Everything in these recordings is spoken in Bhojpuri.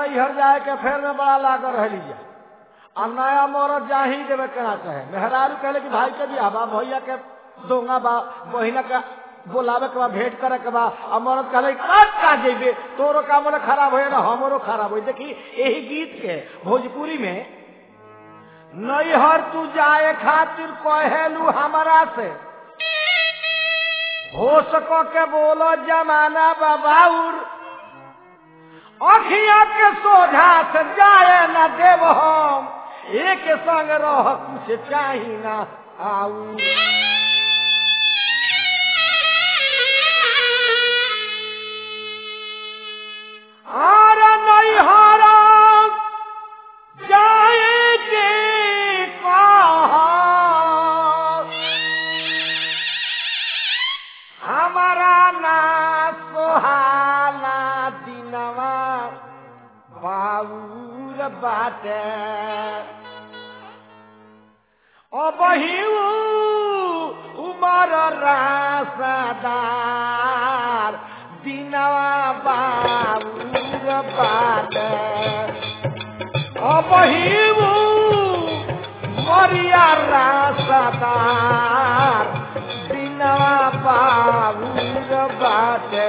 नैहर जाए के फेर में बड़ा लागल रह लीजिए आ नया मरद जा ही देवे केना कहे मेहरारू कहले कि भाई के बियाह बा भैया के दोंगा बा बहिना का बोलावे के बा भेंट करे के बा आ मरद कहले का का जेबे तोरो काम ना खराब होए ना हमरो खराब होई देखी यही गीत के भोजपुरी में नैहर तू जाए खातिर कहेलू हमारा से हो सको के बोलो जमाना बाबाउर अखिया के सोझा से जाए न देव हम एक संग रह कुछ चाही ना आऊ आर नैहर जाए के कहा हमारा ना सोहाला दिनवा बाबूर बाटे अबहिऊ उमर रासदार दिनवा बाबूर बाटे अबहिऊ मरिया रासदार दिनवा बाबूर बाटे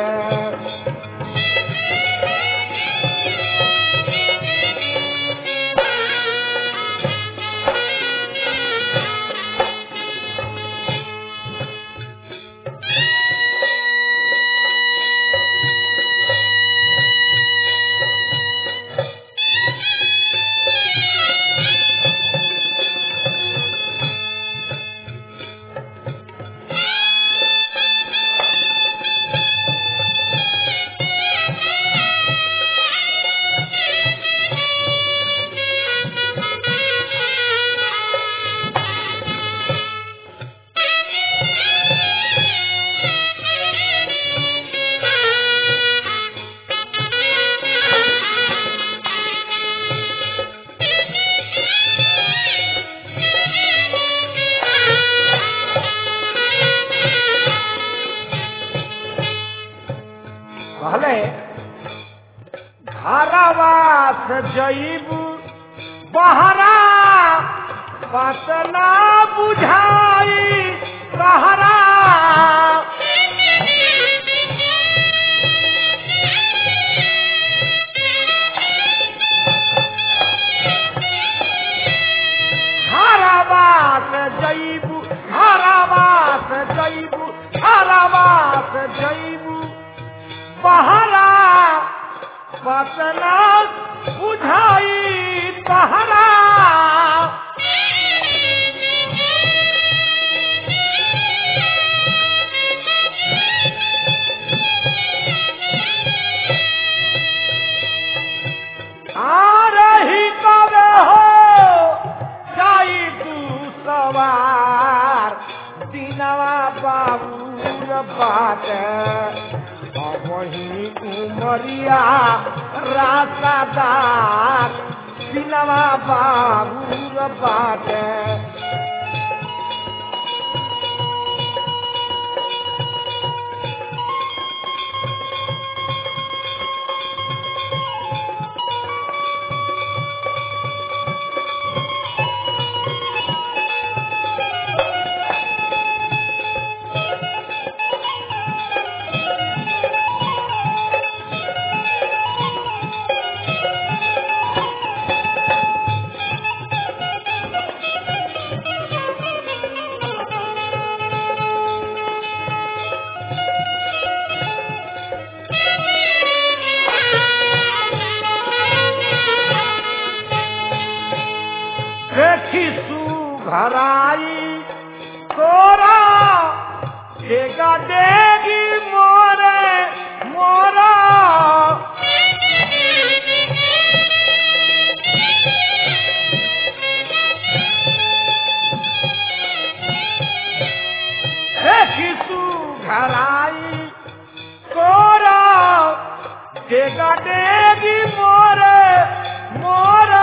कहले घरवास जईबू बहरा पतना बुझाई कहरा घरवास जईबू घरवास जईबू घरवास जईबू बहरा पतना बुझाई बहरा आ रही कबे हो जाई तू सवार दिनवा बाबूर बाटे वही उमरिया रासादार दिनवा बाबूर बाटे देखी सुघराई तोरा देगा देगी मोरे मोरा देखी सुघराई तोरा देगा देगी मोरे मोरे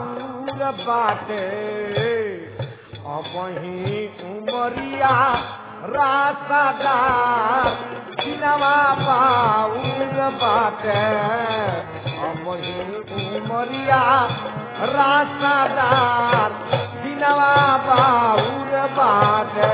बाबूर बाटे अबही उमरिया रास्तादार दिनवा बाबूर बाटे अबही उमरिया रास्तादार दिनवा बाबूर बाटे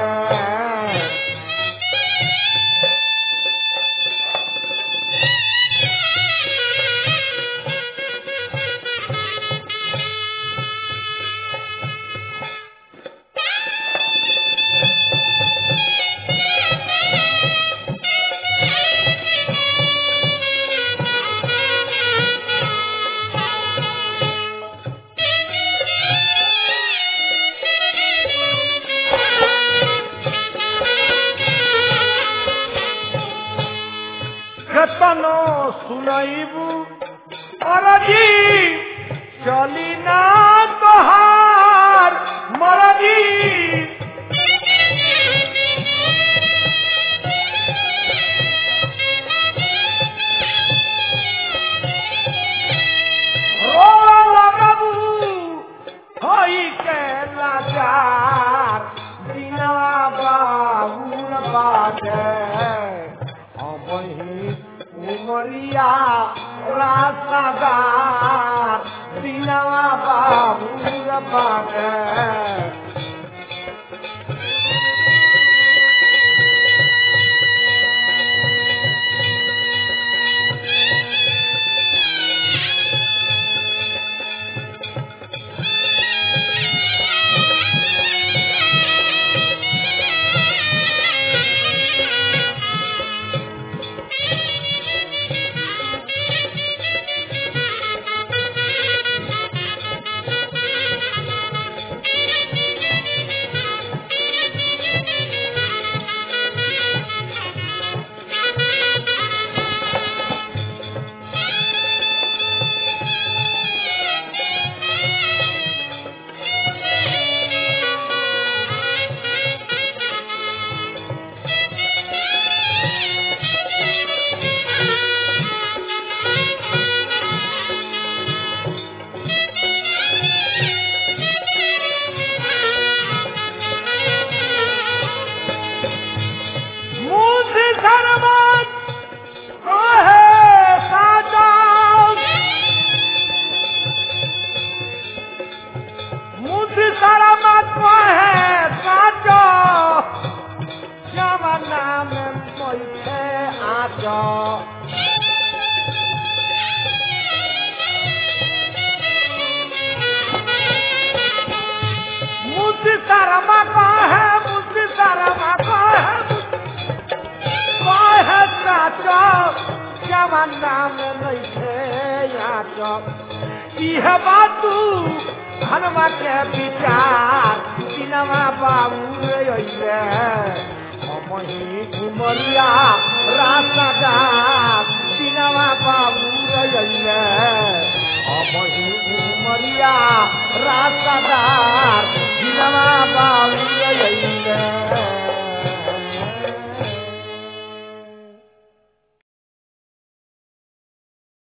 केतनो सुनैबू अरजी चली ना तोहार मरजी रोवा लगबू होई के लाचार दिना बाबूर बाटे अबही उमरिया रास्तादार दिनवा बाबूर बाटे मुझे धर्मत कहे साजा मुझे धर्मत कहे साजा जमाना में बैठे आजा मुझे शर्मा कहे मुझे शर्मा कहे मुझे साचो जमाना में नइखे आचो इह बातू हनुमा के विचार दिनवा बाबू रे अइले हमही घुमरिया रास्तादार दिनवा बाबू रे अइले हमही घुमरिया रास्तादार दिनवा बाबू रे अइले